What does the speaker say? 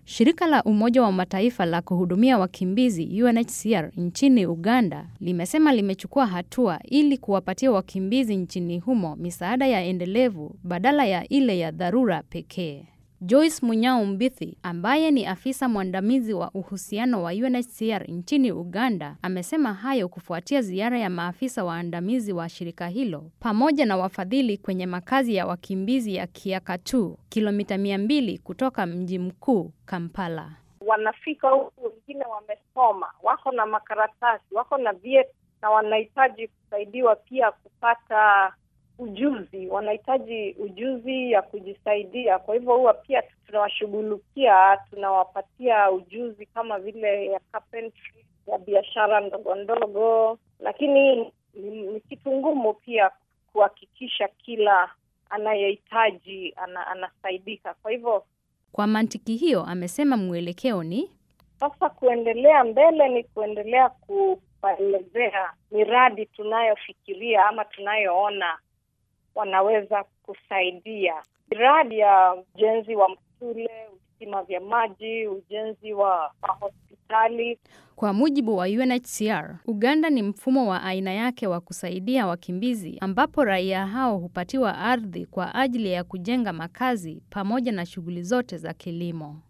Shirika la Umoja wa Mataifa la kuhudumia wakimbizi UNHCR nchini Uganda limesema limechukua hatua ili kuwapatia wakimbizi nchini humo misaada ya endelevu badala ya ile ya dharura pekee. Joyce Munyao Mbithi ambaye ni afisa mwandamizi wa uhusiano wa UNHCR nchini Uganda amesema hayo kufuatia ziara ya maafisa waandamizi wa shirika hilo pamoja na wafadhili kwenye makazi ya wakimbizi ya Kiakatu, kilomita 200 kutoka mji mkuu Kampala. Wanafika huku, wengine wamesoma, wako na makaratasi, wako na vyeti na wanahitaji kusaidiwa pia kupata ujuzi, wanahitaji ujuzi ya kujisaidia. Kwa hivyo huwa pia tunawashughulikia, tunawapatia ujuzi kama vile ya carpentry, ya biashara ndogo ndogo, lakini ni, ni kitu ngumu pia kuhakikisha kila anayehitaji ana, anasaidika. Kwa hivyo Kwa mantiki hiyo, amesema mwelekeo ni sasa kuendelea mbele ni kuendelea kuwaelezea miradi tunayofikiria ama tunayoona wanaweza kusaidia, miradi ya ujenzi wa shule, visima vya maji, ujenzi wa mahospitali. Kwa mujibu wa UNHCR, Uganda ni mfumo wa aina yake wa kusaidia wakimbizi ambapo raia hao hupatiwa ardhi kwa ajili ya kujenga makazi pamoja na shughuli zote za kilimo.